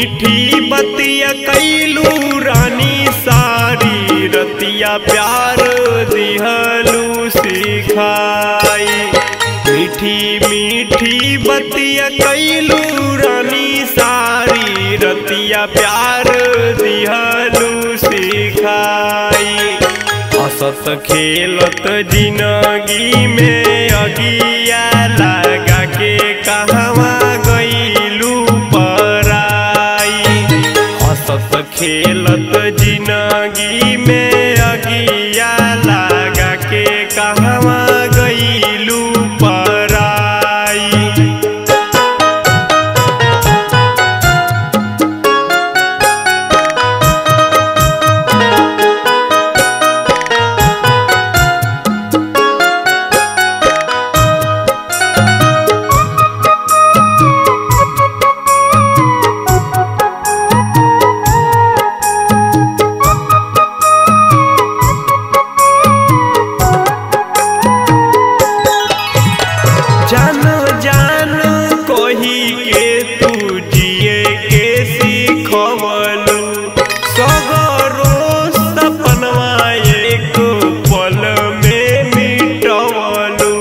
मीठी बतिया कैलू रानी सारी रतिया प्यार दिहलू सिखाई मीठी मीठी बतिया कैलू रानी सारी रतिया प्यार दिहलू सिखाई हसत खेलत जिनगी में अगिया लगा के कहवा गईलू पराई हसत खेलत जिनगी में अगिया लगा के कहवा गईलू पराई जान जान कही के तू जिए के सीखवलू सगरो सपनवा एक पल में मिटवलू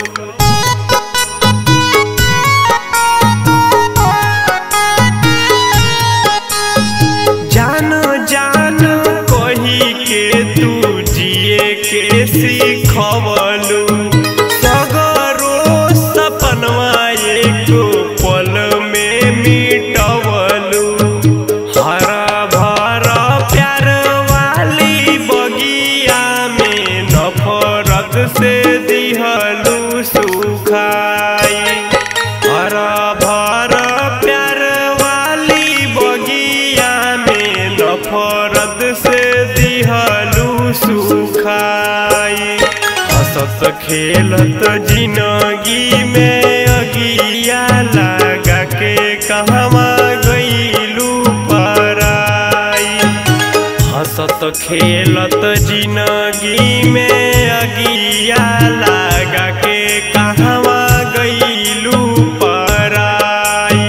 जान जान कही के तू जिए के सीखवलू सगरो सपनवा एक पल में मिटवलू हरा भरा प्यार वाली बगिया में नफरत से दिहलू सुखाई हरा भरा प्यार वाली बगिया में नफरत से दिहलू सुखाई हसत खेलत जिनगी में अगिया लगा के कहवा गईलू पराई हसत खेलत जिनगी में अगिया लगा के कहवा गईलू पराई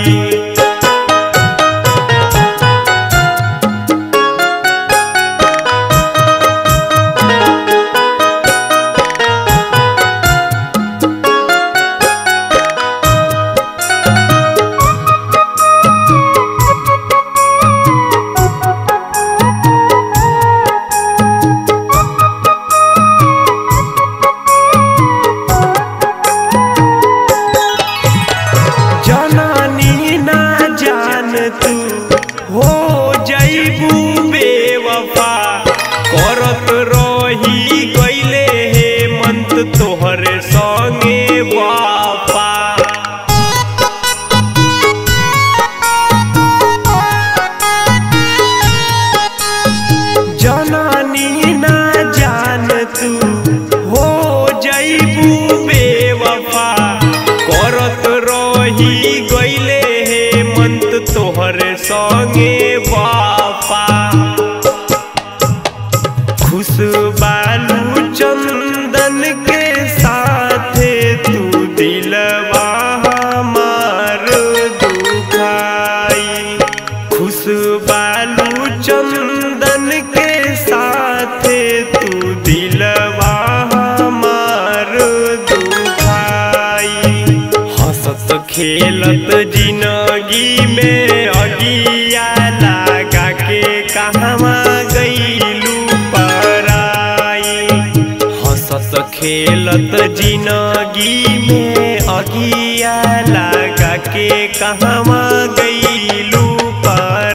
जननी ना जान तू हो जईबू बेवफा करत रही गईले हे मंत तोहरे संगे वापा जननी ना जान तू हो जईबू बेवफा करत रही गईले हे मंत तोहरे संगे वापा खुश बालू चंदन के साथे तू दिलवा हमार दुखाई खुश बालू चंदन के साथे तू दिलवा हमार दुखाई हंसत खेलत जिनगी में अगिया लगा के कहवा गईलू पराई हंसत खेलत जिनगी में अगिया लगा के कहवा गई